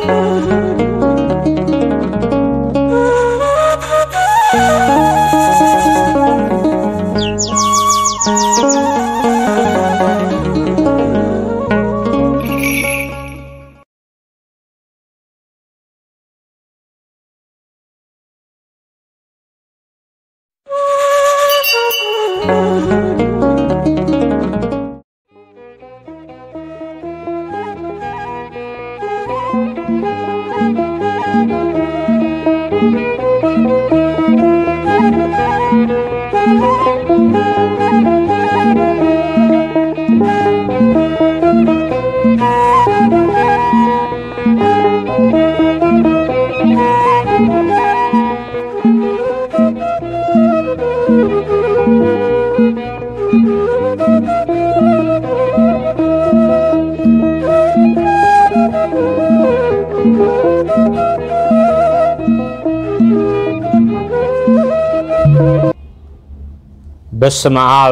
በስመ አብ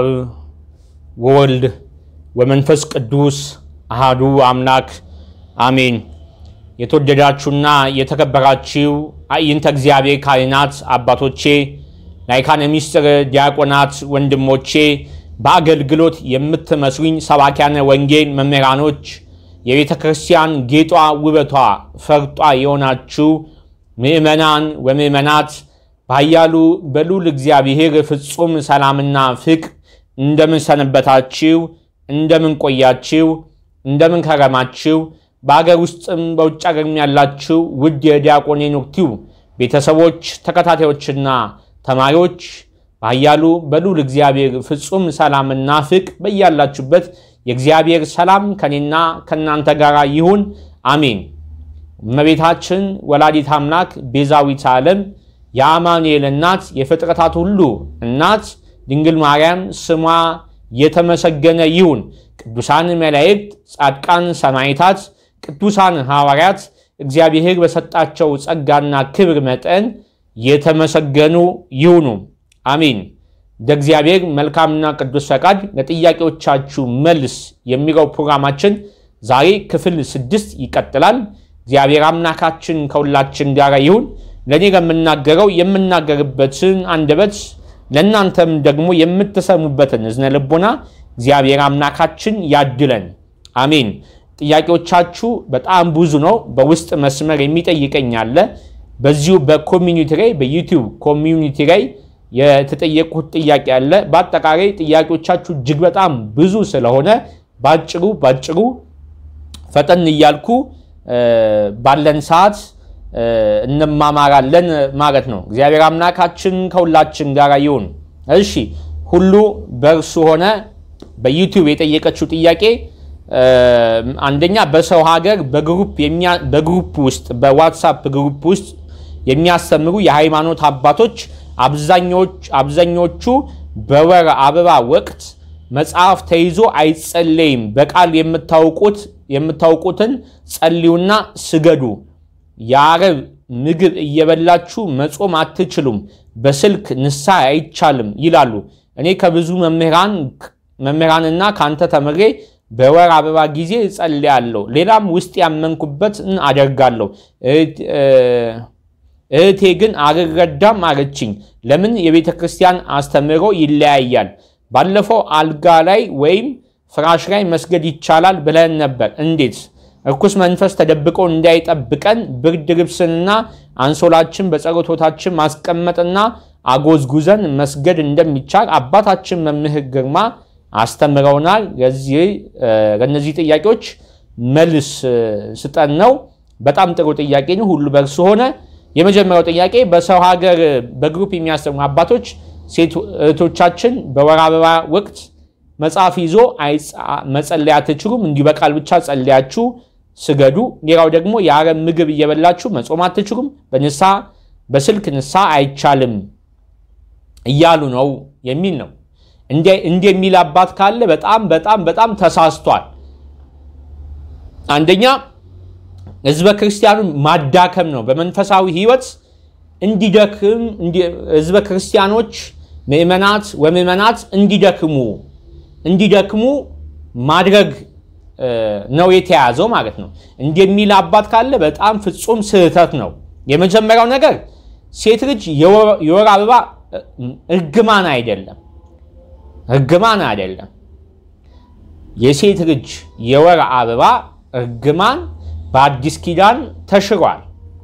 ወወልድ ወመንፈስ ቅዱስ አሃዱ አምላክ አሜን። የተወደዳችሁና የተከበራችሁ አዕይንተ እግዚአብሔር ካህናት አባቶቼ፣ ላይካነ ምስጢር ዲያቆናት ወንድሞቼ፣ በአገልግሎት የምትመስሉኝ ሰባኪያነ ወንጌል መምህራኖች፣ የቤተ ክርስቲያን ጌጧ ውበቷ ፈርጧ የሆናችሁ ምእመናን ወምእመናት ባያሉ በልዑል እግዚአብሔር ፍጹም ሰላምና ፍቅር እንደምን ሰነበታችሁ? እንደምን ቆያችሁ? እንደምን ከረማችሁ? በአገር ውስጥም በውጭ አገርም ያላችሁ ውድ የዲያቆን ሄኖክ ቲዩብ ቤተሰቦች፣ ተከታታዮችና ተማሪዎች ባያሉ በልዑል እግዚአብሔር ፍጹም ሰላምና ፍቅር በያላችሁበት የእግዚአብሔር ሰላም ከኔና ከእናንተ ጋር ይሁን፣ አሜን። እመቤታችን ወላዲት አምላክ ቤዛዊት ዓለም የአማኑኤል እናት የፍጥረታት ሁሉ እናት ድንግል ማርያም ስሟ የተመሰገነ ይሁን። ቅዱሳን መላእክት፣ ጻድቃን ሰማዕታት፣ ቅዱሳን ሐዋርያት እግዚአብሔር በሰጣቸው ጸጋና ክብር መጠን የተመሰገኑ ይሁኑ፣ አሜን። እንደ እግዚአብሔር መልካምና ቅዱስ ፈቃድ ለጥያቄዎቻችሁ መልስ የሚለው ፕሮግራማችን ዛሬ ክፍል ስድስት ይቀጥላል። እግዚአብሔር አምላካችን ከሁላችን ጋር ይሁን። ለእኔ ለምናገረው የምናገርበትን አንደበት ለእናንተም ደግሞ የምትሰሙበትን እዝነ ልቦና እግዚአብሔር አምላካችን ያድለን፣ አሜን። ጥያቄዎቻችሁ በጣም ብዙ ነው። በውስጥ መስመር የሚጠይቀኝ አለ። በዚሁ በኮሚኒቲ ላይ በዩቲዩብ ኮሚኒቲ ላይ የተጠየቁት ጥያቄ አለ። በአጠቃላይ ጥያቄዎቻችሁ እጅግ በጣም ብዙ ስለሆነ ባጭሩ ባጭሩ ፈጠን እያልኩ ባለን ሰዓት እንማማራለን ማለት ነው። እግዚአብሔር አምላካችን ከሁላችን ጋር ይሁን። እሺ ሁሉ በእርሱ ሆነ በዩቲዩብ የጠየቀችው ጥያቄ አንደኛ በሰው ሀገር በግሩፕ ውስጥ በዋትሳፕ ግሩፕ ውስጥ የሚያስተምሩ የሃይማኖት አባቶች አብዛኞቹ በወር አበባ ወቅት መጽሐፍ ተይዞ አይጸለይም፣ በቃል የምታውቁትን ጸልዩና ስገዱ የአረብ ምግብ እየበላችሁ መጾም አትችሉም፣ በስልክ ንስሐ አይቻልም ይላሉ። እኔ ከብዙ መምህራንና ከአንተ ተምሬ በወር አበባ ጊዜ እጸልያለሁ፣ ሌላም ውስጥ ያመንኩበትን አደርጋለሁ። እህቴ ግን አልረዳም አለችኝ። ለምን የቤተ ክርስቲያን አስተምህሮ ይለያያል? ባለፈው አልጋ ላይ ወይም ፍራሽ ላይ መስገድ ይቻላል ብለን ነበር። እንዴት? እርኩስ መንፈስ ተደብቆ እንዳይጠብቀን ብርድ ልብስንና አንሶላችን በጸሎት ቦታችን ማስቀመጥና አጎዝጉዘን መስገድ እንደሚቻል አባታችን መምህር ግርማ አስተምረውናል። ለእነዚህ ጥያቄዎች መልስ ስጠን ነው። በጣም ጥሩ ጥያቄ ነው። ሁሉ በእርሱ ሆነ። የመጀመሪያው ጥያቄ በሰው ሀገር በግሩፕ የሚያስተምሩ አባቶች ሴት እህቶቻችን በወር አበባ ወቅት መጽሐፍ ይዞ መጸለይ አትችሉም፣ እንዲሁ በቃል ብቻ ጸለያችሁ ስገዱ። ሌላው ደግሞ የአረብ ምግብ እየበላችሁ መጾም አትችሉም፣ በንስሐ በስልክ ንስሐ አይቻልም እያሉ ነው የሚል ነው። እንዲህ የሚል አባት ካለ በጣም በጣም በጣም ተሳስቷል። አንደኛ ህዝበ ክርስቲያኑን ማዳከም ነው። በመንፈሳዊ ህይወት እንዲደክም ህዝበ ክርስቲያኖች ምእመናት ወምእመናት እንዲደክሙ እንዲደክሙ ማድረግ ነው የተያዘው ማለት ነው። እንዲህ የሚል አባት ካለ በጣም ፍጹም ስህተት ነው። የመጀመሪያው ነገር ሴት ልጅ የወር አበባ እርግማን አይደለም፣ እርግማን አይደለም። የሴት ልጅ የወር አበባ እርግማን በአዲስ ኪዳን ተሽሯል።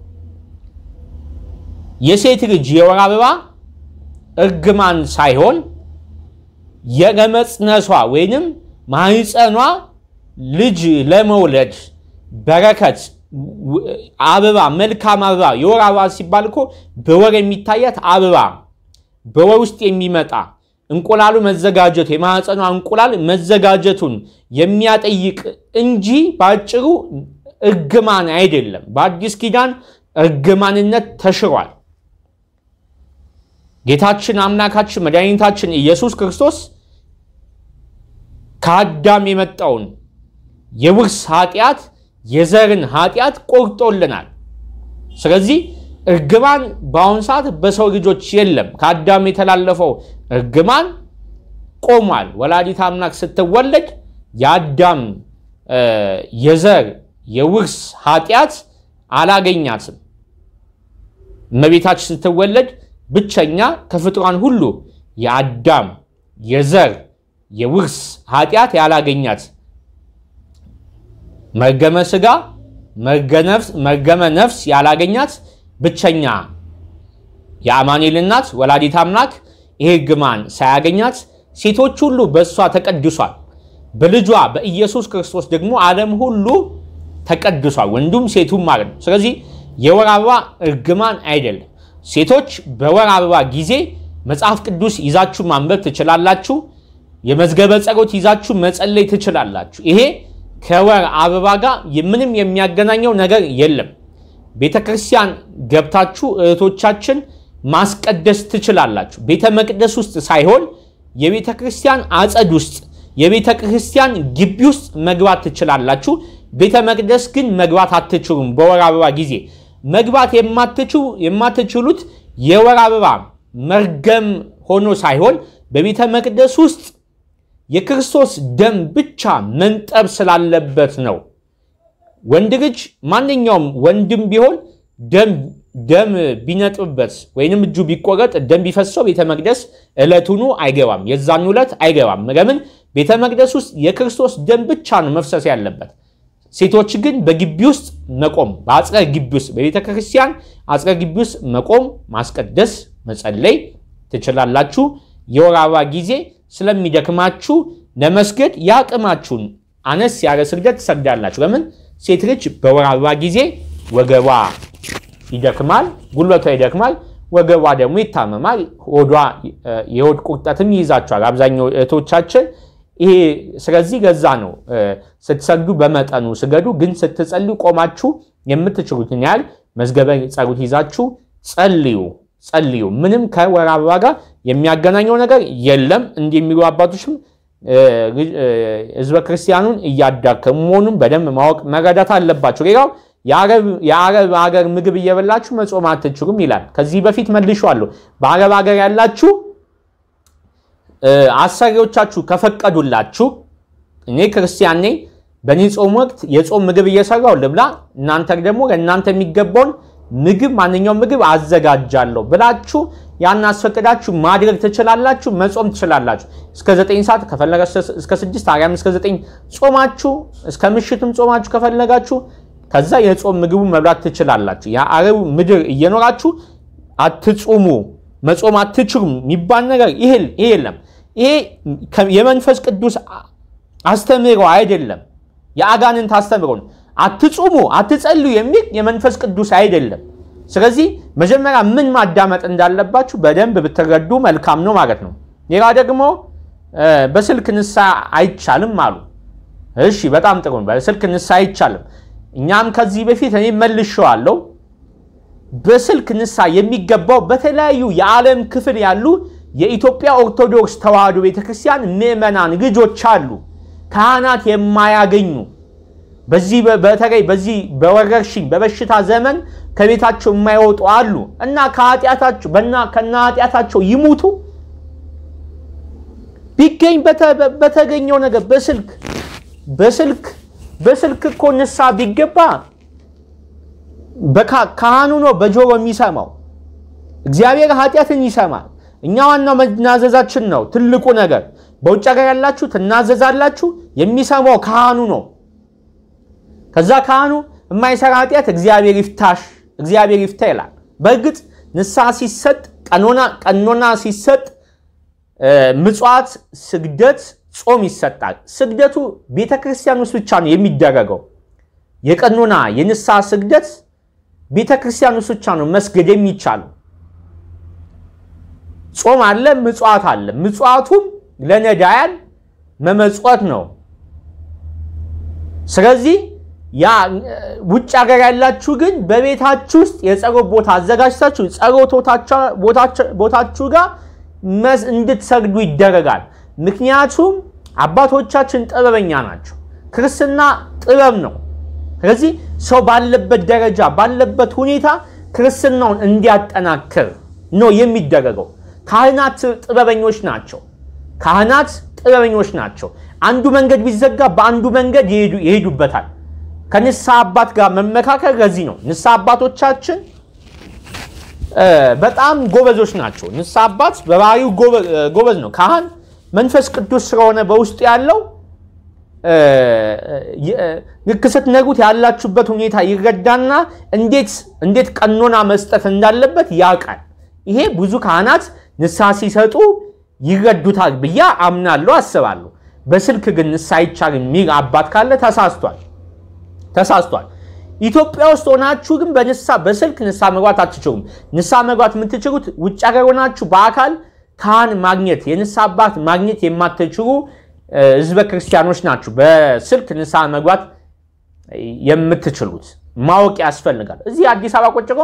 የሴት ልጅ የወር አበባ እርግማን ሳይሆን የለመጽነሷ ወይንም ማህፀኗ ልጅ ለመውለድ በረከት አበባ መልካም አበባ የወር አበባ ሲባል እኮ በወር የሚታያት አበባ በወር ውስጥ የሚመጣ እንቁላሉ መዘጋጀቱ የማህፀኗ እንቁላል መዘጋጀቱን የሚያጠይቅ እንጂ በአጭሩ እርግማን አይደለም። በአዲስ ኪዳን እርግማንነት ተሽሯል። ጌታችን አምላካችን መድኃኒታችን ኢየሱስ ክርስቶስ ከአዳም የመጣውን የውርስ ኃጢአት የዘርን ኃጢአት ቆርጦልናል። ስለዚህ እርግማን በአሁኑ ሰዓት በሰው ልጆች የለም። ከአዳም የተላለፈው እርግማን ቆሟል። ወላዲት አምላክ ስትወለድ የአዳም የዘር የውርስ ኃጢአት አላገኛትም። እመቤታችን ስትወለድ ብቸኛ ከፍጥሯን ሁሉ የአዳም የዘር የውርስ ኃጢአት ያላገኛት መርገመ ሥጋ መርገመ ነፍስ ያላገኛት ብቸኛ የአማኑኤል እናት ወላዲት አምላክ ይሄ እርግማን ሳያገኛት ሴቶች ሁሉ በእሷ ተቀድሷል። በልጇ በኢየሱስ ክርስቶስ ደግሞ ዓለም ሁሉ ተቀድሷል፣ ወንዱም ሴቱም ማለት ነው። ስለዚህ የወር አበባ እርግማን አይደለም። ሴቶች በወር አበባ ጊዜ መጽሐፍ ቅዱስ ይዛችሁ ማንበብ ትችላላችሁ። የመዝገበ ጸሎት ይዛችሁ መጸለይ ትችላላችሁ። ይሄ ከወር አበባ ጋር ምንም የሚያገናኘው ነገር የለም። ቤተ ክርስቲያን ገብታችሁ እህቶቻችን ማስቀደስ ትችላላችሁ። ቤተ መቅደስ ውስጥ ሳይሆን የቤተ ክርስቲያን አጸድ ውስጥ የቤተ ክርስቲያን ግቢ ውስጥ መግባት ትችላላችሁ። ቤተ መቅደስ ግን መግባት አትችሉም። በወር አበባ ጊዜ መግባት የማትችሉት የወር አበባ መርገም ሆኖ ሳይሆን በቤተ መቅደስ ውስጥ የክርስቶስ ደም ብቻ መንጠብ ስላለበት ነው። ወንድ ልጅ ማንኛውም ወንድም ቢሆን ደም ቢነጥብበት ወይንም እጁ ቢቆረጥ ደም ቢፈሰው ቤተ መቅደስ ዕለቱኑ አይገባም፣ የዛን ዕለት አይገባም። ለምን? ቤተ መቅደስ ውስጥ የክርስቶስ ደም ብቻ ነው መፍሰስ ያለበት። ሴቶች ግን በግቢ ውስጥ መቆም በአጽረ ግቢ ውስጥ በቤተ ክርስቲያን አጽረ ግቢ ውስጥ መቆም፣ ማስቀደስ፣ መጸለይ ትችላላችሁ። የወር አበባ ጊዜ ስለሚደክማችሁ ለመስገድ የአቅማችሁን አነስ ያለ ስግደት ትሰግዳላችሁ። ለምን? ሴት ልጅ በወር አበባ ጊዜ ወገቧ ይደክማል፣ ጉልበቷ ይደክማል፣ ወገቧ ደግሞ ይታመማል። ሆዷ የሆድ ቁርጠትም ይይዛቸዋል አብዛኛው እህቶቻችን ይሄ ስለዚህ ገዛ ነው ስትሰግዱ በመጠኑ ስገዱ፣ ግን ስትጸልዩ ቆማችሁ የምትችሉትን ያህል መዝገበ ጸሎት ይዛችሁ ጸልዩ ጸልዩ። ምንም ከወር አበባ ጋር የሚያገናኘው ነገር የለም። እንዲህ የሚሉ አባቶችም ህዝበ ክርስቲያኑን እያዳከሙ መሆኑን በደንብ ማወቅ መረዳት አለባቸው። ሌላው የአረብ ሀገር ምግብ እየበላችሁ መጾም አትችሉም ይላል። ከዚህ በፊት መልሼዋለሁ። በአረብ ሀገር ያላችሁ አሰሪዎቻችሁ ከፈቀዱላችሁ እኔ ክርስቲያን ነኝ፣ በእኔ ጾም ወቅት የጾም ምግብ እየሰራው ልብላ፣ እናንተ ደግሞ ለእናንተ የሚገባውን ምግብ ማንኛውም ምግብ አዘጋጃለሁ ብላችሁ ያን አስፈቅዳችሁ ማድረግ ትችላላችሁ፣ መጾም ትችላላችሁ። እስከ 9 ሰዓት ከፈለገ እስከ 6 አርያም እስከ 9 ጾማችሁ እስከ ምሽትም ጾማችሁ ከፈለጋችሁ ከዛ የጾም ምግቡ መብላት ትችላላችሁ። የአረብ ምድር እየኖራችሁ አትጹሙ መጾም አትችሉም የሚባል ነገር ይሄ የለም። ይሄ የመንፈስ ቅዱስ አስተምህሮ አይደለም፣ የአጋንንት አስተምህሮ ነው። አትጹሙ አትጸልዩ የሚል የመንፈስ ቅዱስ አይደለም። ስለዚህ መጀመሪያ ምን ማዳመጥ እንዳለባችሁ በደንብ ብትረዱ መልካም ነው ማለት ነው። ሌላ ደግሞ በስልክ ንስሐ አይቻልም አሉ። እሺ በጣም ጥሩ ነው። በስልክ ንስሐ አይቻልም። እኛም ከዚህ በፊት እኔ መልሼዋለሁ። በስልክ ንስሐ የሚገባው በተለያዩ የዓለም ክፍል ያሉ የኢትዮጵያ ኦርቶዶክስ ተዋሕዶ ቤተክርስቲያን ምዕመናን ልጆች አሉ፣ ካህናት የማያገኙ በዚህ በተለይ በዚህ በወረርሽኝ በበሽታ ዘመን ከቤታቸው የማይወጡ አሉ እና ከኃጢአታቸው በና ከና ኃጢአታቸው ይሙቱ ቢገኝ በተገኘው ነገር በስልክ በስልክ በስልክ እኮ ንስሐ ቢገባ ካህኑ ነው በጆሮ የሚሰማው። እግዚአብሔር ኃጢአትን ይሰማል። እኛ ዋናው መናዘዛችን ነው ትልቁ ነገር። በውጭ ሀገር ያላችሁ ትናዘዛላችሁ፣ የሚሰማው ካህኑ ነው። ከዛ ካህኑ የማይሰራ ኃጢአት እግዚአብሔር ይፍታሽ፣ እግዚአብሔር ይፍታ ይላል። በእርግጥ ንስሐ ሲሰጥ ቀኖና ሲሰጥ ምጽዋት፣ ስግደት፣ ጾም ይሰጣል። ስግደቱ ቤተ ክርስቲያን ውስጥ ብቻ ነው የሚደረገው። የቀኖና የንስሐ ስግደት ቤተ ክርስቲያን ውስጥ ብቻ ነው መስገድ የሚቻለው። ጾም አለ፣ ምጽዋት አለ። ምጽዋቱም ለነዳያን መመጽወት ነው። ስለዚህ ያ ውጭ ሀገር ያላችሁ ግን በቤታችሁ ውስጥ የጸሎት ቦታ አዘጋጅታችሁ ጸሎት ቦታችሁ ጋር እንድትሰግዱ ይደረጋል። ምክንያቱም አባቶቻችን ጥበበኛ ናቸው። ክርስትና ጥበብ ነው። ስለዚህ ሰው ባለበት ደረጃ ባለበት ሁኔታ ክርስትናውን እንዲያጠናክር ነው የሚደረገው። ካህናት ጥበበኞች ናቸው። ካህናት ጥበበኞች ናቸው። አንዱ መንገድ ቢዘጋ በአንዱ መንገድ ይሄዱበታል። ከንስሐ አባት ጋር መመካከል ለዚህ ነው። ንስሐ አባቶቻችን በጣም ጎበዞች ናቸው። ንስሐ አባት በባህሪው ጎበዝ ነው። ካህን መንፈስ ቅዱስ ስለሆነ በውስጡ ያለው ልክ ስትነግሩት ያላችሁበት ሁኔታ ይረዳና እንዴት ቀኖና መስጠት እንዳለበት ያውቃል። ይሄ ብዙ ካህናት ንስሐ ሲሰጡ ይረዱታል ብዬ አምናለሁ፣ አስባለሁ። በስልክ ግን ንስሐ አይቻልም የሚል አባት ካለ ተሳስቷል ተሳስቷል። ኢትዮጵያ ውስጥ ሆናችሁ ግን በንስሐ በስልክ ንስሐ መግባት አትችሉም። ንስሐ መግባት የምትችሉት ውጭ ሀገር ሆናችሁ በአካል ካህን ማግኘት የንስሐ አባት ማግኘት የማትችሉ ህዝበ ክርስቲያኖች ናችሁ። በስልክ ንስሐ መግባት የምትችሉት ማወቅ ያስፈልጋል። እዚህ አዲስ አበባ ቁጭ ብሎ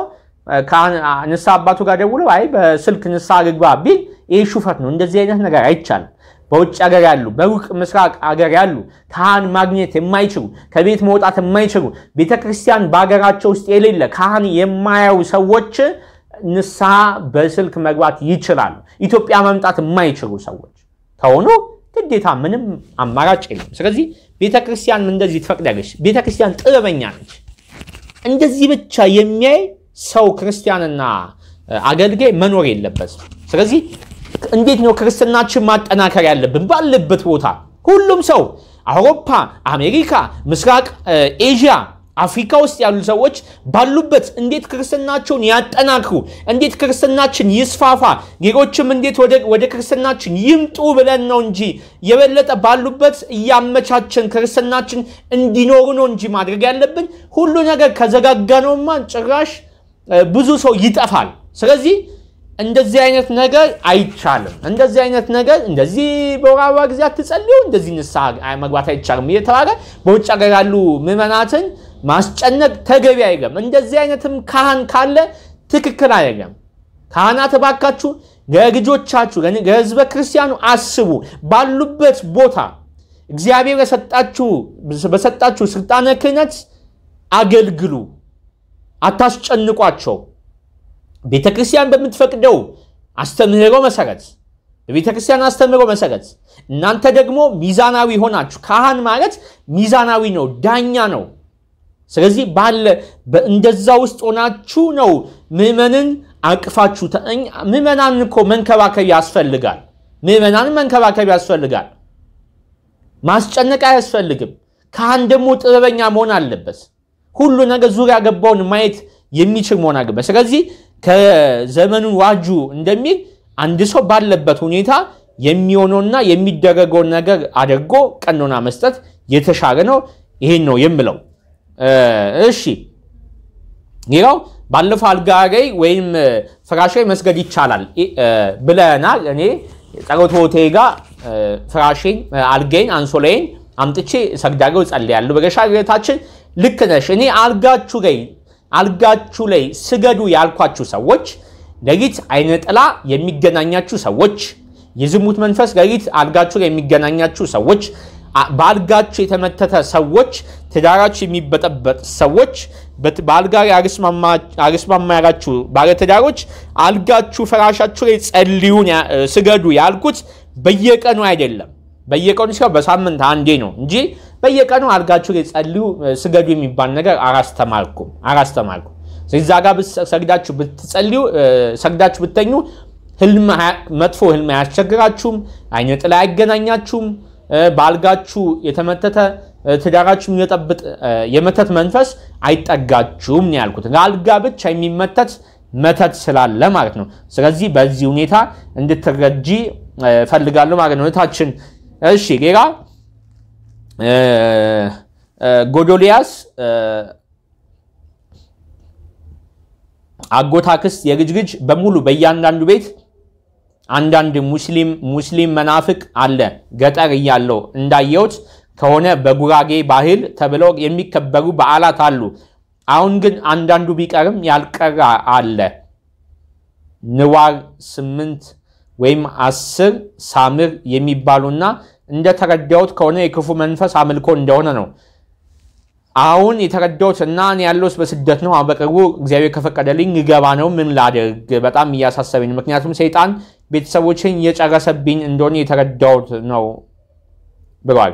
ንስሐ አባቱ ጋር ደውለው አይ በስልክ ንስሐ ግባ ቢል ይህ ሹፈት ነው። እንደዚህ አይነት ነገር አይቻልም። በውጭ ሀገር ያሉ በሩቅ ምስራቅ ሀገር ያሉ ካህን ማግኘት የማይችሉ ከቤት መውጣት የማይችሉ ቤተ ክርስቲያን በሀገራቸው ውስጥ የሌለ ካህን የማያዩ ሰዎች ንስሐ በስልክ መግባት ይችላሉ። ኢትዮጵያ መምጣት የማይችሉ ሰዎች ከሆኑ ግዴታ ምንም አማራጭ የለም። ስለዚህ ቤተ ክርስቲያን እንደዚህ ትፈቅዳለች። ቤተ ክርስቲያን ጥበበኛ ነች። እንደዚህ ብቻ የሚያይ ሰው ክርስቲያንና አገልጋይ መኖር የለበትም። ስለዚህ እንዴት ነው ክርስትናችን ማጠናከር ያለብን? ባለበት ቦታ ሁሉም ሰው አውሮፓ፣ አሜሪካ፣ ምስራቅ ኤዥያ፣ አፍሪካ ውስጥ ያሉ ሰዎች ባሉበት እንዴት ክርስትናቸውን ያጠናክሩ፣ እንዴት ክርስትናችን ይስፋፋ፣ ሌሎችም እንዴት ወደ ክርስትናችን ይምጡ ብለን ነው እንጂ የበለጠ ባሉበት እያመቻችን ክርስትናችን እንዲኖሩ ነው እንጂ ማድረግ ያለብን። ሁሉ ነገር ከዘጋጋነውማ ጭራሽ ብዙ ሰው ይጠፋል። ስለዚህ እንደዚህ አይነት ነገር አይቻልም። እንደዚህ አይነት ነገር እንደዚህ በወር አበባ ጊዜ አትጸልዩ፣ እንደዚህ ንስሐ መግባት አይቻልም እየተባለ በውጭ ሀገር ያሉ ምዕመናትን ማስጨነቅ ተገቢ አይደለም። እንደዚህ አይነትም ካህን ካለ ትክክል አይደለም። ካህናት እባካችሁ ለልጆቻችሁ ለሕዝበ ክርስቲያኑ አስቡ። ባሉበት ቦታ እግዚአብሔር በሰጣችሁ ስልጣነ ክህነት አገልግሉ፣ አታስጨንቋቸው። ቤተ ክርስቲያን በምትፈቅደው አስተምህሮ መሰረት በቤተ ክርስቲያን አስተምህሮ መሰረት እናንተ ደግሞ ሚዛናዊ ሆናችሁ ካህን ማለት ሚዛናዊ ነው፣ ዳኛ ነው። ስለዚህ ባለ እንደዛ ውስጥ ሆናችሁ ነው ምዕመንን አቅፋችሁ። ምዕመናንን እኮ መንከባከብ ያስፈልጋል። ምዕመናንን መንከባከብ ያስፈልጋል። ማስጨነቅ አያስፈልግም። ካህን ደግሞ ጥበበኛ መሆን አለበት። ሁሉ ነገር ዙሪያ ገባውን ማየት የሚችል መሆን አለበት። ስለዚህ ከዘመኑን ዋጁ እንደሚል አንድ ሰው ባለበት ሁኔታ የሚሆነውና የሚደረገውን ነገር አድርጎ ቀኖና መስጠት የተሻለ ነው። ይሄን ነው የምለው። እሺ፣ ሌላው ባለፈው አልጋ ላይ ወይም ፍራሽ ላይ መስገድ ይቻላል ብለናል። እኔ ጸሎት ቦቴ ጋር ፍራሼን፣ አልጋዬን፣ አንሶላዬን አምጥቼ ሰግዳለሁ፣ ጸልያለሁ ብለሻል እህታችን። ልክ ነሽ። እኔ አልጋችሁ ላይ አልጋችሁ ላይ ስገዱ ያልኳችሁ ሰዎች ሌሊት አይነ ጥላ የሚገናኛችሁ ሰዎች፣ የዝሙት መንፈስ ሌሊት አልጋችሁ ላይ የሚገናኛችሁ ሰዎች፣ በአልጋችሁ የተመተተ ሰዎች፣ ትዳራችሁ የሚበጠበጥ ሰዎች፣ በአልጋ ላይ አልስማማ ያላችሁ ባለትዳሮች አልጋችሁ ፍራሻችሁ ላይ ጸልዩን ስገዱ ያልኩት በየቀኑ አይደለም። በየቀኑ ሲሆን በሳምንት አንዴ ነው እንጂ በየቀኑ አልጋችሁ ላይ ጸልዩ፣ ስገዱ የሚባል ነገር አላስተማርኩም አላስተማርኩም። እዛ ጋር ሰግዳችሁ ብትጸልዩ ሰግዳችሁ ብተኙ መጥፎ ህልም አያስቸግራችሁም፣ አይነ ጥላ አያገናኛችሁም። በአልጋችሁ የተመተተ ትዳራችሁ የሚጠብጥ የመተት መንፈስ አይጠጋችሁም ነው ያልኩት። ለአልጋ ብቻ የሚመተት መተት ስላለ ማለት ነው። ስለዚህ በዚህ ሁኔታ እንድትረጂ ፈልጋለሁ ማለት ነው እህታችን። እሺ ሌላ ጎዶልያስ አጎታክስ የልጅ ልጅ በሙሉ በእያንዳንዱ ቤት አንዳንድ ሙስሊም ሙስሊም መናፍቅ አለ። ገጠር እያለው እንዳየሁት ከሆነ በጉራጌ ባህል ተብለው የሚከበሩ በዓላት አሉ። አሁን ግን አንዳንዱ ቢቀርም ያልቀረ አለ። ንዋር ስምንት ወይም አስር ሳምር የሚባሉና እንደተረዳሁት ከሆነ የክፉ መንፈስ አምልኮ እንደሆነ ነው። አሁን የተረዳሁት እና እኔ ያለሁት በስደት ነው። በቅርቡ እግዚአብሔር ከፈቀደልኝ ልገባ ነው። ምን ላደርግ በጣም እያሳሰበኝ፣ ምክንያቱም ሰይጣን ቤተሰቦችን እየጨረሰብኝ እንደሆነ የተረዳሁት ነው ብሏል።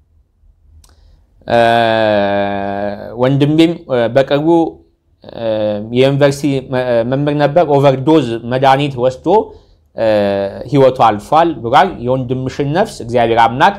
ወንድሜም በቅርቡ የዩኒቨርሲቲ መምህር ነበር። ኦቨርዶዝ መድኃኒት ወስዶ ህይወቱ አልፏል ብሏል። የወንድምሽን ነፍስ እግዚአብሔር አምላክ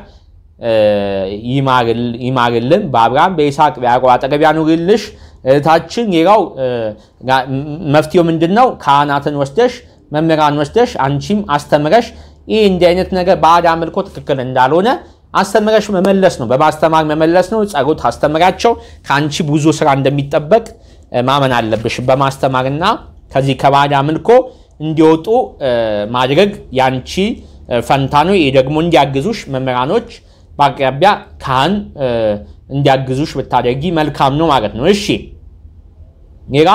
ይማርልን፣ በአብርሃም በይስሐቅ በያዕቆብ አጠገብ ያኑርልሽ እህታችን። ሌላው መፍትሄው ምንድን ነው? ካህናትን ወስደሽ መምህራን ወስደሽ አንቺም አስተምረሽ ይህ እንዲህ አይነት ነገር ባዕድ አምልኮ ትክክል እንዳልሆነ አስተምረሽ መመለስ ነው። በማስተማር መመለስ ነው። ጸሎት አስተምራቸው። ከአንቺ ብዙ ስራ እንደሚጠበቅ ማመን አለብሽ። በማስተማርና ከዚህ ከባዕድ አምልኮ እንዲወጡ ማድረግ ያንቺ ፈንታ ነው። ይህ ደግሞ እንዲያግዙሽ መምህራኖች በአቅራቢያ ካህን እንዲያግዙሽ ብታደርጊ መልካም ነው ማለት ነው። እሺ ሌላ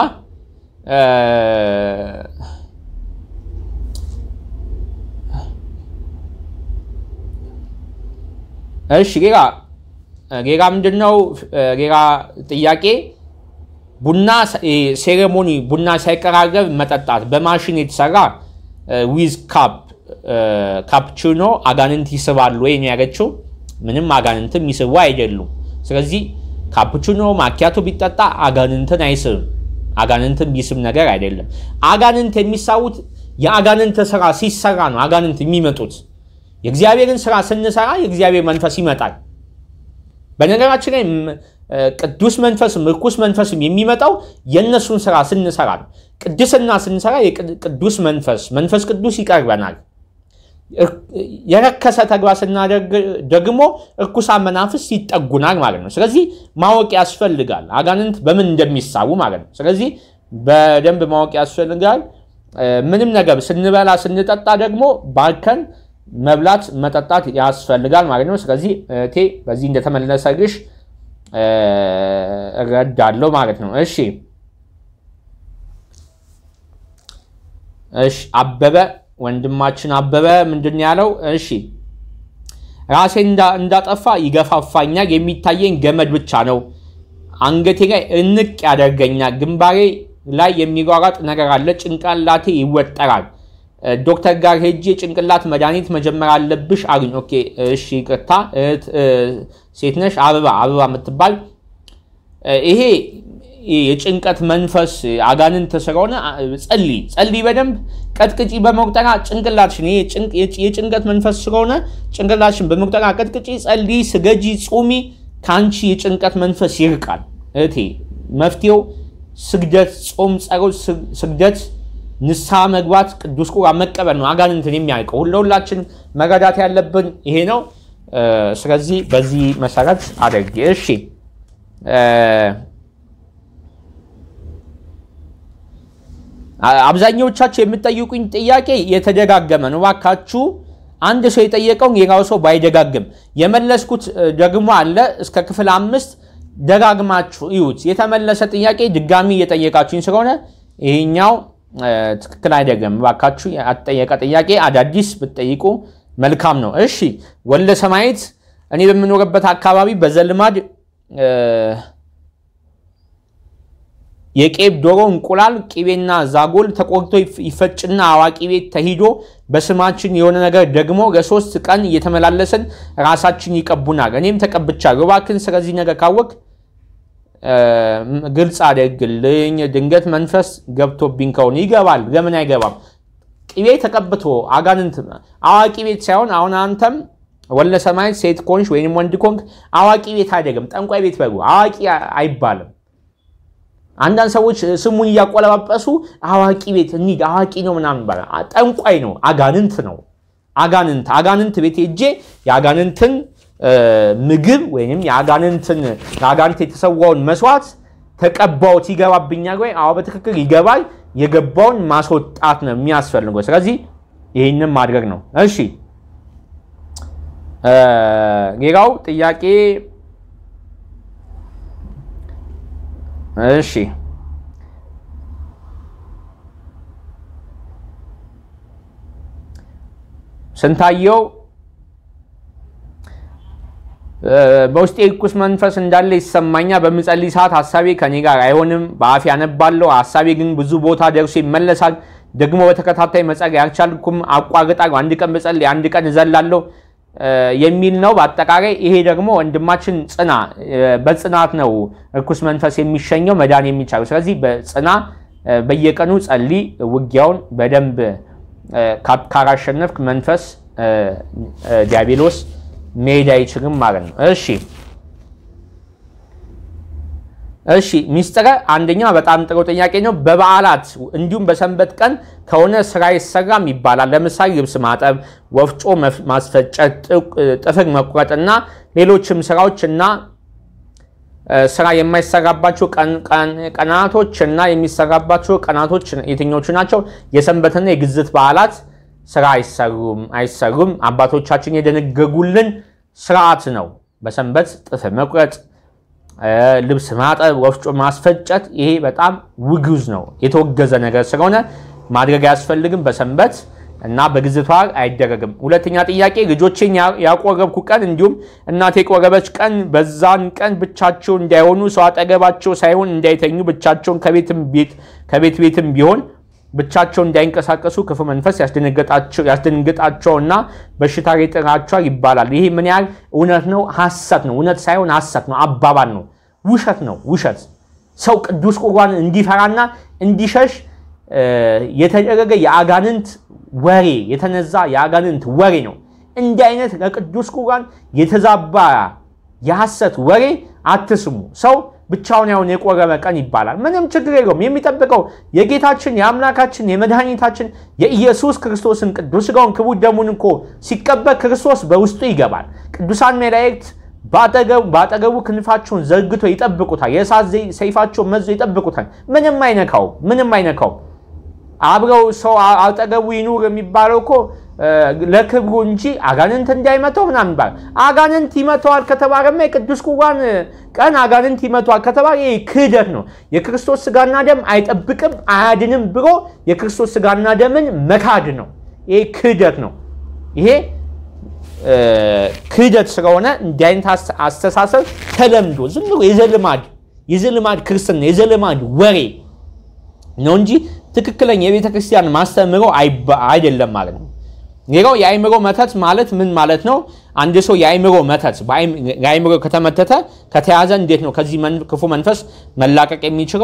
እሺ ሌላ ሌላ ምንድን ነው? ሌላ ጥያቄ ቡና ሴሬሞኒ ቡና ሳይቀራረብ መጠጣት በማሽን የተሰራ ዊዝ ካፕ ካፕቹኖ አጋንንት ይስባሉ ወይ ነው ያለችው። ምንም አጋንንትም ይስቡ አይደሉም። ስለዚህ ካፕቹኖ ማኪያቶ ቢጠጣ አጋንንትን አይስብም። አጋንንትን ቢስብ ነገር አይደለም። አጋንንት የሚሳቡት የአጋንንት ስራ ሲሰራ ነው አጋንንት የሚመጡት። የእግዚአብሔርን ስራ ስንሰራ የእግዚአብሔር መንፈስ ይመጣል። በነገራችን ላይ ቅዱስ መንፈስም ርኩስ መንፈስም የሚመጣው የእነሱን ስራ ስንሰራ ነው። ቅድስና ስንሰራ የቅዱስ መንፈስ መንፈስ ቅዱስ ይቀርበናል። የረከሰ ተግባር ስናደርግ ደግሞ እርኩሳን መናፍስት ይጠጉናል ማለት ነው። ስለዚህ ማወቅ ያስፈልጋል፣ አጋንንት በምን እንደሚሳቡ ማለት ነው። ስለዚህ በደንብ ማወቅ ያስፈልጋል። ምንም ነገር ስንበላ ስንጠጣ ደግሞ ባርከን መብላት መጠጣት ያስፈልጋል ማለት ነው። ስለዚህ እቴ በዚህ እንደተመለሰልሽ እረዳለሁ ማለት ነው። እሺ እሺ አበበ ወንድማችን አበበ ምንድን ያለው? እሺ ራሴ እንዳጠፋ ይገፋፋኛል። የሚታየኝ ገመድ ብቻ ነው። አንገቴ ላይ እንቅ ያደርገኛል። ግንባሬ ላይ የሚሯሯጥ ነገር አለ። ጭንቅላቴ ይወጠራል። ዶክተር ጋር ሄጄ ጭንቅላት መድኃኒት መጀመር አለብሽ አሉኝ። ኦኬ እሺ ይቅርታ፣ ሴት ነሽ? አበባ አበባ የምትባል ይሄ የጭንቀት መንፈስ አጋንንት ስለሆነ ጸልይ ጸልይ፣ በደንብ ቀጥቅጪ በመቁጠራ ጭንቅላትሽን። የጭንቀት መንፈስ ስለሆነ ጭንቅላትሽን በመቁጠራ ቀጥቅጪ፣ ጸልይ፣ ስገጂ፣ ጹሚ። ከአንቺ የጭንቀት መንፈስ ይርቃል እህቴ። መፍትሄው ስግደት፣ ጾም፣ ጸሎት፣ ስግደት ንስሐ መግባት ቅዱስ ቁርባን መቀበል ነው አጋንንትን የሚያውቀው። ለሁላችን መረዳት ያለብን ይሄ ነው። ስለዚህ በዚህ መሰረት አድርጌ እሺ። አብዛኛዎቻችሁ የምትጠይቁኝ ጥያቄ የተደጋገመ ነው። እባካችሁ አንድ ሰው የጠየቀውን ሌላው ሰው ባይደጋግም የመለስኩት ደግሞ አለ እስከ ክፍል አምስት ደጋግማችሁ እዩት። የተመለሰ ጥያቄ ድጋሚ እየጠየቃችሁኝ ስለሆነ ይሄኛው ትክክል አይደለም። እባካችሁ ያጠየቀ ጥያቄ አዳዲስ ብትጠይቁ መልካም ነው። እሺ ወልደ ሰማያት እኔ በምኖርበት አካባቢ በዘልማድ የቄብ ዶሮ እንቁላል ቅቤና ዛጎል ተቆርቶ ይፈጭና አዋቂ ቤት ተሂዶ በስማችን የሆነ ነገር ደግሞ ለሶስት ቀን እየተመላለስን ራሳችን ይቀቡናል። እኔም ተቀብቻለሁ። እባክህን ስለዚህ ነገር ካወቅ ግልጽ አድርግልኝ። ድንገት መንፈስ ገብቶብኝ ከሆነ ይገባል። ለምን አይገባም? ቅቤ ተቀብቶ አጋንንት አዋቂ ቤት ሳይሆን አሁን አንተም ወለ ሰማይ ሴት ኮንሽ ወይም ወንድ ኮንክ አዋቂ ቤት አይደለም፣ ጠንቋይ ቤት በሉ። አዋቂ አይባልም። አንዳንድ ሰዎች ስሙን እያቆለባበሱ አዋቂ ቤት እንሂድ አዋቂ ነው ምናምን ይባላል። ጠንቋይ ነው፣ አጋንንት ነው። አጋንንት አጋንንት ቤት ሄጄ የአጋንንትን ምግብ ወይም የአጋንንትን ለአጋንንት የተሰዋውን መስዋዕት ተቀባውት ይገባብኛል ወይ? አዎ በትክክል ይገባል። የገባውን ማስወጣት ነው የሚያስፈልገው። ስለዚህ ይህንም ማድረግ ነው። እሺ ሌላው ጥያቄ እሺ ስንታየው በውስጤ ርኩስ መንፈስ እንዳለ ይሰማኛል። በምጸልይ ሰዓት ሀሳቤ ከኔ ጋር አይሆንም። በአፍ ያነባለሁ፣ ሀሳቤ ግን ብዙ ቦታ ደርሶ ይመለሳል። ደግሞ በተከታታይ መጸለይ አልቻልኩም፣ አቋርጣለሁ። አንድ ቀን ብጸልይ አንድ ቀን እዘላለሁ የሚል ነው። በአጠቃላይ ይሄ ደግሞ ወንድማችን ጽና፣ በጽናት ነው ርኩስ መንፈስ የሚሸኘው መዳን የሚቻለው። ስለዚህ በጽና በየቀኑ ጸልይ። ውጊያውን በደንብ ካላሸነፍክ መንፈስ ዲያብሎስ መሄድ አይችልም ማለት ነው። እሺ እሺ ሚስጥረ አንደኛ በጣም ጥሩ ጥያቄ ነው። በበዓላት እንዲሁም በሰንበት ቀን ከሆነ ስራ ይሰራም ይባላል። ለምሳሌ ልብስ ማጠብ፣ ወፍጮ ማስፈጨት፣ ጥፍር መቁረጥና ሌሎችም ስራዎች እና ስራ የማይሰራባቸው ቀናቶች እና የሚሰራባቸው ቀናቶች የትኞቹ ናቸው? የሰንበትና የግዝት በዓላት ስራ አይሰሩም አይሰሩም። አባቶቻችን የደነገጉልን ስርዓት ነው። በሰንበት ጥፍር መቁረጥ ልብስ ማጠብ፣ ወፍጮ ማስፈጨት ይሄ በጣም ውግዝ ነው፣ የተወገዘ ነገር ስለሆነ ማድረግ አያስፈልግም። በሰንበት እና በግዝት በዓል አይደረግም። ሁለተኛ ጥያቄ ልጆቼን ያቆረብኩ ቀን እንዲሁም እናቴ የቆረበች ቀን በዛን ቀን ብቻቸው እንዳይሆኑ ሰው አጠገባቸው ሳይሆን እንዳይተኙ ብቻቸውን ከቤት ቤትም ቢሆን ብቻቸው እንዳይንቀሳቀሱ ክፉ መንፈስ ያስደነግጣቸውና በሽታ ይጥራቸዋል ይባላል። ይሄ ምን ያህል እውነት ነው? ሐሰት ነው። እውነት ሳይሆን ሐሰት ነው፣ አባባል ነው፣ ውሸት ነው። ውሸት ሰው ቅዱስ ቁርባን እንዲፈራና እንዲሸሽ የተደረገ የአጋንንት ወሬ የተነዛ የአጋንንት ወሬ ነው። እንዲህ አይነት ለቅዱስ ቁርባን የተዛባ የሐሰት ወሬ አትስሙ። ሰው ብቻውን ያውን የቆረበ ቀን ይባላል። ምንም ችግር የለውም። የሚጠብቀው የጌታችን የአምላካችን የመድኃኒታችን የኢየሱስ ክርስቶስን ቅዱስ ሥጋውን ክቡር ደሙን እኮ ሲቀበል ክርስቶስ በውስጡ ይገባል። ቅዱሳን መላእክት በአጠገቡ ክንፋቸውን ዘርግቶ ይጠብቁታል። የእሳት ሰይፋቸውን መዞ ይጠብቁታል። ምንም አይነካው፣ ምንም አይነካው። አብረው ሰው አጠገቡ ይኑር የሚባለው እኮ ለክብሩ እንጂ አጋንንት እንዳይመተው ምናምን ይባላል። አጋንንት ይመተዋል ከተባለማ የቅዱስ ቁርባን ቀን አጋንንት ይመተዋል ከተባለ ይህ ክህደት ነው። የክርስቶስ ስጋና ደም አይጠብቅም አያድንም ብሎ የክርስቶስ ስጋና ደምን መካድ ነው። ይሄ ክህደት ነው። ይሄ ክህደት ስለሆነ እንዲህ አይነት አስተሳሰብ ተለምዶ ዝም ብሎ የዘልማድ የዘልማድ ክርስትና የዘልማድ ወሬ ነው እንጂ ትክክለኛ የቤተ ክርስቲያን ማስተምሮ አይደለም ማለት ነው። ሌላው የአይምሮ መተት ማለት ምን ማለት ነው? አንድ ሰው የአይምሮ መተት የአይምሮ ከተመተተ ከተያዘ እንዴት ነው ከዚህ ክፉ መንፈስ መላቀቅ የሚችለው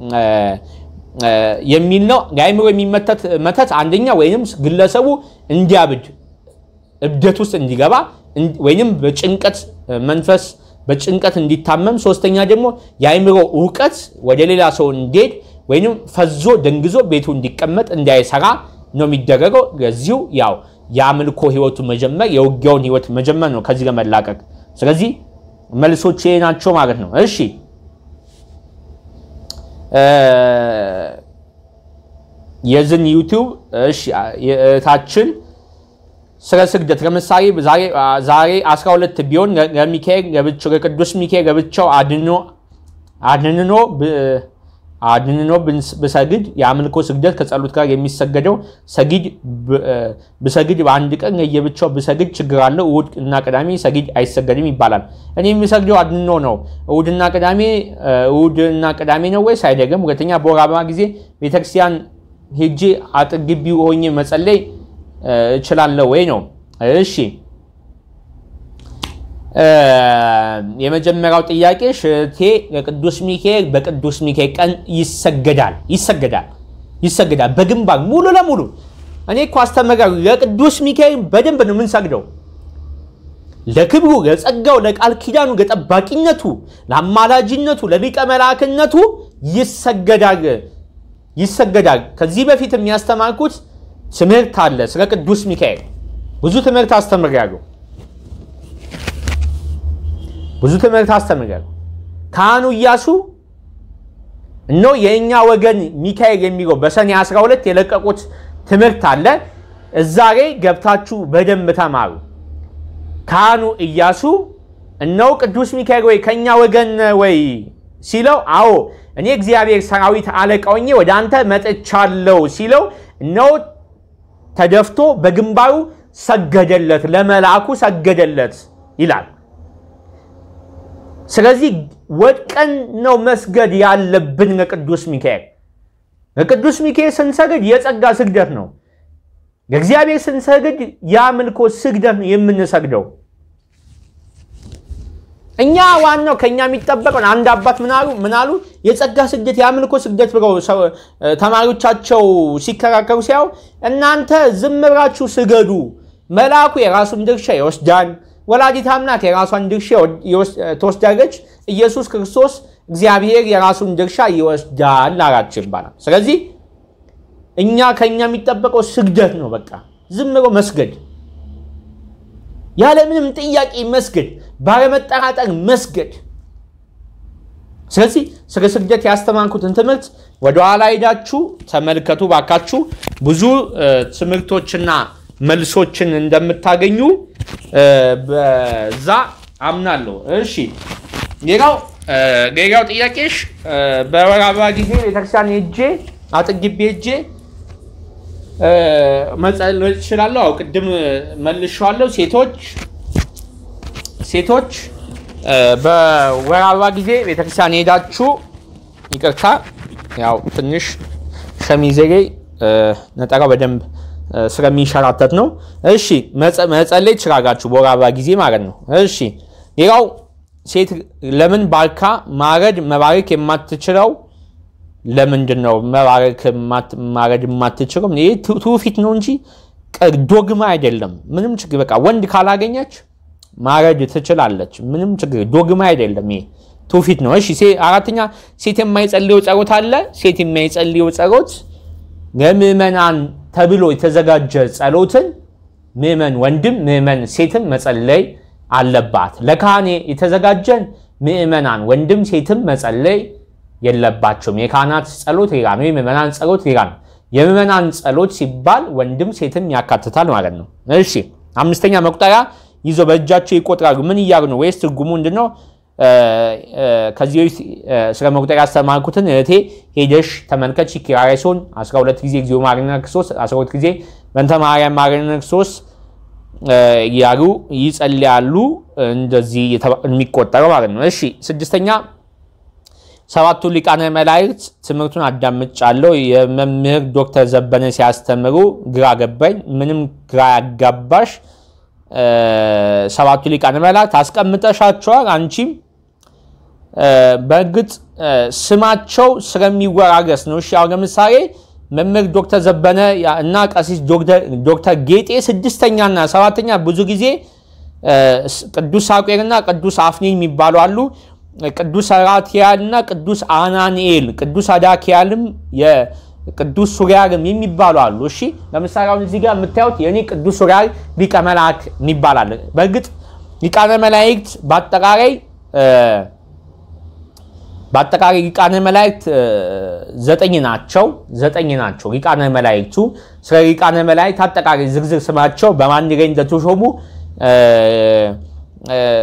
የሚል ነው። የአይምሮ የሚመተት መተት አንደኛ ወይም ግለሰቡ እንዲያብድ እብደት ውስጥ እንዲገባ ወይም በጭንቀት መንፈስ በጭንቀት እንዲታመም፣ ሶስተኛ ደግሞ የአይምሮ እውቀት ወደ ሌላ ሰው እንዲሄድ ወይም ፈዞ ደንግዞ ቤቱ እንዲቀመጥ እንዳይሰራ ነው የሚደረገው። ለዚሁ ያው የአምልኮ ህይወቱ መጀመር የውጊያውን ህይወት መጀመር ነው ከዚህ ለመላቀቅ። ስለዚህ መልሶች ይሄ ናቸው ማለት ነው። እሺ የዝን ዩቲዩብ እህታችን ስለ ስግደት ለምሳሌ ዛሬ 12 ቢሆን ለሚካኤል ለብቻው ለቅዱስ ሚካኤል ለብቻው አድኖ አድንኖ ብሰግድ የአምልኮ ስግደት ከጸሎት ጋር የሚሰገደው ሰጊድ ብሰግድ በአንድ ቀን ለየብቻው ብሰግድ ችግር አለው። እሑድ እና ቅዳሜ ሰጊድ አይሰገድም ይባላል። እኔ የሚሰግደው አድንኖ ነው። እሑድና ቅዳሜ እሑድና ቅዳሜ ነው ወይስ አይደለም? ሁለተኛ በወር አበባ ጊዜ ቤተክርስቲያን ሄጄ አጥር ግቢ ሆኜ መጸለይ እችላለሁ ወይ ነው። እሺ የመጀመሪያው ጥያቄ ሽቴ ለቅዱስ ሚካኤል በቅዱስ ሚካኤል ቀን ይሰገዳል ይሰገዳል ይሰገዳል በግንባር ሙሉ ለሙሉ እኔ እኮ አስተምራለሁ። ለቅዱስ ሚካኤል በደንብ ነው የምንሰግደው። ለክብሩ፣ ለጸጋው፣ ለቃል ኪዳኑ፣ ለጠባቂነቱ፣ ለአማላጅነቱ፣ ለሊቀ መላእክነቱ ይሰገዳል ይሰገዳል። ከዚህ በፊት የሚያስተማርኩት ትምህርት አለ ስለ ቅዱስ ሚካኤል ብዙ ትምህርት አስተምራለሁ። ብዙ ትምህርት አስተምራለሁ። ካህኑ ኢያሱ እነሆ የእኛ ወገን ሚካኤል የሚለው በሰኔ 12 የለቀቁት ትምህርት አለ። እዛ ላይ ገብታችሁ በደንብ ተማሩ። ካህኑ ኢያሱ እነሆ ቅዱስ ሚካኤል ወይ ከእኛ ወገን ወይ ሲለው፣ አዎ እኔ እግዚአብሔር ሰራዊት አለቃ ሆኜ ወደ አንተ መጥቻለሁ ሲለው፣ እነሆ ተደፍቶ በግንባሩ ሰገደለት፣ ለመልአኩ ሰገደለት ይላል። ስለዚህ ወድቀን ነው መስገድ ያለብን ለቅዱስ ሚካኤል። ለቅዱስ ሚካኤል ስንሰግድ የጸጋ ስግደት ነው። ለእግዚአብሔር ስንሰግድ የአምልኮ ስግደት ነው የምንሰግደው። እኛ ዋናው ከእኛ የሚጠበቀውን አንድ አባት ምናሉ ምናሉ የጸጋ ስግደት የአምልኮ ስግደት ብለው ተማሪዎቻቸው ሲከራከሩ ሲያው እናንተ ዝም ብላችሁ ስገዱ፣ መልአኩ የራሱን ድርሻ ይወስዳል ወላዲት አምላክ የራሷን ድርሻ ትወስዳለች። ኢየሱስ ክርስቶስ እግዚአብሔር የራሱን ድርሻ ይወስዳል አላቸው ይባላል። ስለዚህ እኛ ከኛ የሚጠበቀው ስግደት ነው። በቃ ዝም ብሎ መስገድ፣ ያለምንም ጥያቄ መስገድ፣ ባለመጠራጠር መስገድ። ስለዚህ ስለ ስግደት ያስተማርኩትን ትምህርት ወደኋላ ሄዳችሁ ተመልከቱ ባካችሁ። ብዙ ትምህርቶችና መልሶችን እንደምታገኙ በዛ አምናለሁ። እሺ ሌላው ሌላው ጥያቄሽ በወር አበባ ጊዜ ቤተክርስቲያን ሄጄ አጥግቤ ሄጄ መጸለይ እችላለሁ? አዎ ቅድም መልሼዋለሁ። ሴቶች ሴቶች በወር አበባ ጊዜ ቤተክርስቲያን ሄዳችሁ ይቅርታ፣ ያው ትንሽ ሸሚዜ ላይ ነጠራው በደንብ ስለሚንሸራተት ነው። እሺ መጸለይ ትችላላችሁ በወር አበባ ጊዜ ማለት ነው። እሺ ሌላው ሴት ለምን ባርካ ማረድ መባረክ የማትችለው ለምንድን ነው? መባረክ ማረድ የማትችለው ይህ ትውፊት ነው እንጂ ዶግማ አይደለም። ምንም ችግር በቃ ወንድ ካላገኘች ማረድ ትችላለች። ምንም ችግር ዶግማ አይደለም። ይሄ ትውፊት ነው። እሺ አራተኛ ሴት የማይጸልየው ጸሎት አለ። ሴት የማይጸልየው ጸሎት ለምዕመናን ተብሎ የተዘጋጀ ጸሎትን ምዕመን ወንድም ምዕመን ሴትም መጸለይ አለባት። ለካህኔ የተዘጋጀን ምዕመናን ወንድም ሴትም መጸለይ የለባቸውም። የካህናት ጸሎት ሌላ ነው፣ የምዕመናን ጸሎት ሌላ ነው። የምዕመናን ጸሎት ሲባል ወንድም ሴትም ያካትታል ማለት ነው። እሺ አምስተኛ መቁጠሪያ ይዞ በእጃቸው ይቆጥራሉ። ምን እያሉ ነው? ወይስ ትርጉሙ ምንድን ነው? ከዚህ በፊት ስለ መቁጠሪያ ያስተማርኩትን እህቴ ሄደሽ ተመልከች። ኪርያሬሶን 12 ጊዜ እግዚኦ መሐረነ ክርስቶስ 12 ጊዜ በእንተ ማርያም መሐረነ ክርስቶስ እያሉ ይጸልያሉ። እንደዚህ የሚቆጠረው ማለት ነው። እሺ ስድስተኛ ሰባቱ ሊቃነ መላእክት ትምህርቱን አዳምጫለሁ። የመምህር ዶክተር ዘበነ ሲያስተምሩ ግራ ገባኝ። ምንም ግራ ያጋባሽ ሰባቱ ሊቃነ መላእክት አስቀምጠሻቸዋል አንቺም በእርግጥ ስማቸው ስለሚወራረስ ነው። እሺ አሁን ለምሳሌ መምህር ዶክተር ዘበነ እና ቀሲስ ዶክተር ጌጤ ስድስተኛና ሰባተኛ ብዙ ጊዜ ቅዱስ ሳቄርና ቅዱስ አፍኒን የሚባሉ አሉ። ቅዱስ አራኪያል እና ቅዱስ አናንኤል፣ ቅዱስ አዳኪያልም ቅዱስ ሱሪያልም የሚባሉ አሉ። እሺ ለምሳሌ አሁን እዚህ ጋር የምታዩት የእኔ ቅዱስ ሱሪያል ሊቀ መላእክት የሚባል አለ። በእርግጥ ሊቃነ መላእክት በአጠቃላይ በአጠቃላይ ሊቃነ መላእክት ዘጠኝ ናቸው። ዘጠኝ ናቸው ሊቃነ መላእክቱ። ስለ ሊቃነ መላእክት አጠቃላይ ዝርዝር ስማቸው በማን ላይ እንደተሾሙ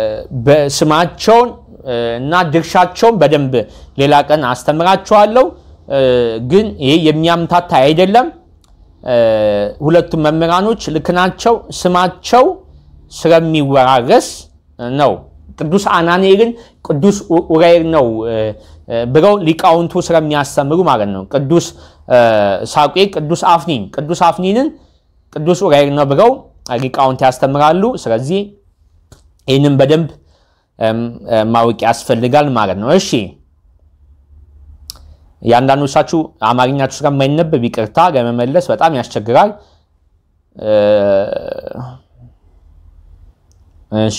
ስማቸውን እና ድርሻቸውን በደንብ ሌላ ቀን አስተምራቸዋለሁ። ግን ይሄ የሚያምታታ አይደለም። ሁለቱም መምህራኖች ልክ ናቸው። ስማቸው ስለሚወራረስ ነው። ቅዱስ አናኒኤልን ቅዱስ ኡራኤል ነው ብለው ሊቃውንቱ ስለሚያስተምሩ ማለት ነው። ቅዱስ ሳቄ ቅዱስ አፍኒን ቅዱስ አፍኒንን ቅዱስ ኡራኤል ነው ብለው ሊቃውንት ያስተምራሉ። ስለዚህ ይህንን በደንብ ማወቅ ያስፈልጋል ማለት ነው። እሺ የአንዳንዶቻችሁ አማርኛችሁ ስለማይነበብ ይቅርታ ለመመለስ በጣም ያስቸግራል። እሺ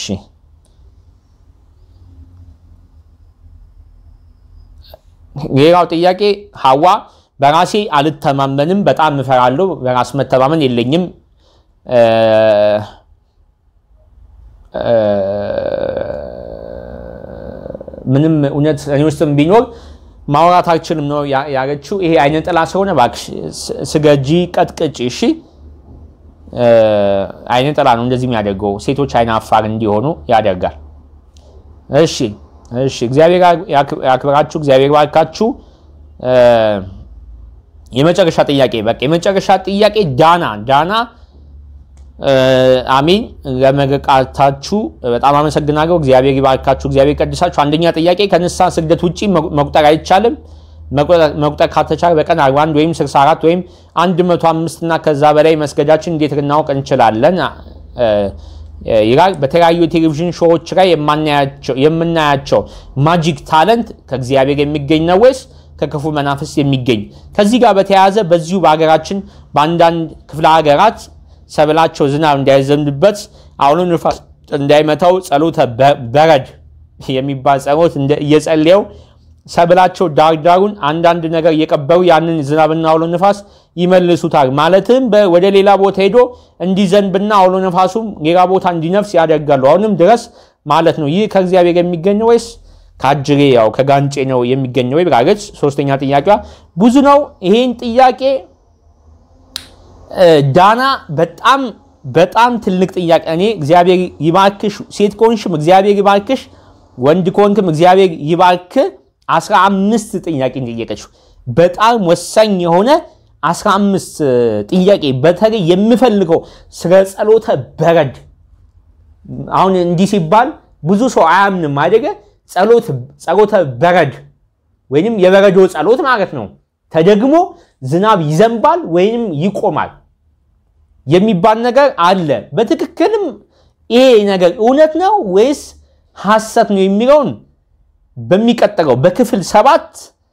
ሌላው ጥያቄ ሀዋ በራሴ አልተማመንም፣ በጣም እፈራለሁ፣ በራስ መተማመን የለኝም ምንም እውነት እኔ ውስጥም ቢኖር ማውራት አልችልም ነው ያለችው። ይሄ አይነ ጥላ ስለሆነ እባክሽ ስገጂ ቀጥቅጭ። እሺ አይነ ጥላ ነው እንደዚህ የሚያደርገው። ሴቶች አይነ አፋር እንዲሆኑ ያደርጋል። እሺ እሺ፣ እግዚአብሔር ያክብራችሁ፣ እግዚአብሔር ባርካችሁ። የመጨረሻ ጥያቄ በቃ የመጨረሻ ጥያቄ ዳና ዳና አሚን ለመርቃታችሁ በጣም አመሰግናለሁ። እግዚአብሔር ይባርካችሁ፣ እግዚአብሔር ቀድሳችሁ። አንደኛ ጥያቄ ከንስሐ ስግደት ውጭ መቁጠር አይቻልም። መቁጠር ካልተቻለ በቀን 41 ወይም 64 ወይም 105 እና ከዛ በላይ መስገዳችን እንዴት ልናውቅ እንችላለን? ይላል። በተለያዩ የቴሌቪዥን ሾዎች ላይ የምናያቸው ማጂክ ታለንት ከእግዚአብሔር የሚገኝ ነው ወይስ ከክፉ መናፍስ የሚገኝ? ከዚህ ጋር በተያያዘ በዚሁ በሀገራችን በአንዳንድ ክፍለ ሀገራት ሰብላቸው ዝናብ እንዳይዘንብበት አውሎ ንፋስ እንዳይመታው ጸሎተ በረድ የሚባል ጸሎት እየጸለየው ሰብላቸው ዳርዳሩን አንዳንድ ነገር እየቀበሩ ያንን ዝናብና አውሎ ንፋስ ይመልሱታል። ማለትም ወደ ሌላ ቦታ ሄዶ እንዲዘንብና አውሎ ነፋሱም ሌላ ቦታ እንዲነፍስ ያደርጋሉ። አሁንም ድረስ ማለት ነው። ይህ ከእግዚአብሔር የሚገኝ ወይስ ከአጅሬ ያው ከጋንጬ ነው የሚገኘው ወይ ብላለች። ሶስተኛ ጥያቄዋ ብዙ ነው። ይሄን ጥያቄ ዳና በጣም በጣም ትልቅ ጥያቄ። እኔ እግዚአብሔር ይባርክሽ፣ ሴት ከሆንሽም እግዚአብሔር ይባርክሽ፣ ወንድ ከሆንክም እግዚአብሔር ይባርክ። አስራ አምስት ጥያቄ ጠየቀችው። በጣም ወሳኝ የሆነ አስራ አምስት ጥያቄ በተለይ የምፈልገው ስለ ጸሎተ በረድ። አሁን እንዲህ ሲባል ብዙ ሰው አያምንም አደገ። ጸሎተ በረድ ወይንም የበረዶ ጸሎት ማለት ነው። ተደግሞ ዝናብ ይዘንባል ወይንም ይቆማል የሚባል ነገር አለ። በትክክልም ይሄ ነገር እውነት ነው ወይስ ሐሰት ነው የሚለውን በሚቀጥለው በክፍል ሰባት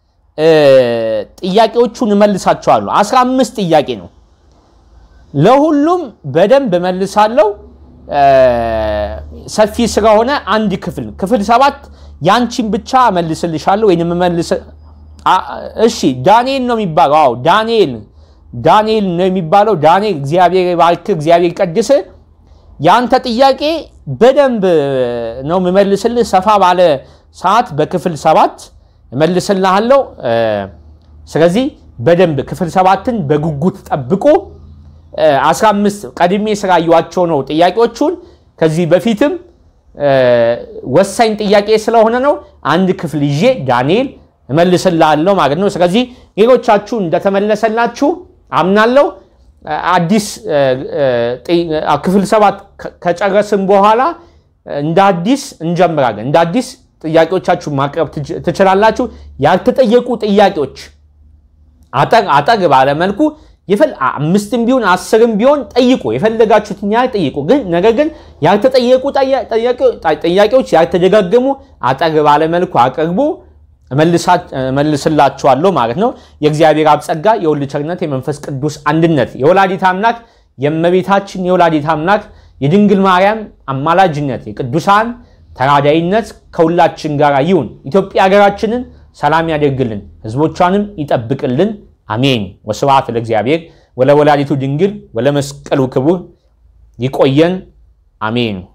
ጥያቄዎቹን እመልሳቸዋለሁ። አስራ አምስት ጥያቄ ነው። ለሁሉም በደንብ እመልሳለሁ። ሰፊ ስለሆነ አንድ ክፍል ክፍል ሰባት ያንቺን ብቻ እመልስልሻለሁ ወይም እመልስ እሺ ዳንኤል ነው የሚባለው። አዎ ዳንኤል ዳንኤል ነው የሚባለው። ዳንኤል እግዚአብሔር ባርክ፣ እግዚአብሔር ቀድስ። የአንተ ጥያቄ በደንብ ነው የምመልስልህ። ሰፋ ባለ ሰዓት በክፍል ሰባት እመልስልሃለሁ። ስለዚህ በደንብ ክፍል ሰባትን በጉጉት ጠብቁ። 15 ቀድሜ ስላየኋቸው ነው ጥያቄዎቹን ከዚህ በፊትም ወሳኝ ጥያቄ ስለሆነ ነው አንድ ክፍል ይዤ ዳንኤል እመልስላለሁ ማለት ነው። ስለዚህ ሌሎቻችሁ እንደተመለሰላችሁ አምናለሁ። አዲስ ክፍል ሰባት ከጨረስን በኋላ እንደ አዲስ እንጀምራለን። እንደ አዲስ ጥያቄዎቻችሁ ማቅረብ ትችላላችሁ። ያልተጠየቁ ጥያቄዎች አጠር አጠር ባለ መልኩ አምስትም ቢሆን አስርም ቢሆን ጠይቁ፣ የፈለጋችሁትን ያህል ጠይቁ። ግን ነገር ግን ያልተጠየቁ ጥያቄዎች ያልተደጋገሙ አጠር ባለ መልኩ አቅርቡ፣ እመልስላችኋለሁ ማለት ነው። የእግዚአብሔር አብ ጸጋ፣ የወልድ ቸርነት፣ የመንፈስ ቅዱስ አንድነት፣ የወላዲት አምላክ የእመቤታችን የወላዲት አምላክ የድንግል ማርያም አማላጅነት፣ የቅዱሳን ተራዳይነት ከሁላችን ጋር ይሁን። ኢትዮጵያ ሀገራችንን ሰላም ያደርግልን፣ ህዝቦቿንም ይጠብቅልን። አሜን። ወስብሐት ለእግዚአብሔር ወለወላዲቱ ድንግል ወለመስቀሉ ክቡር። ይቆየን። አሜን።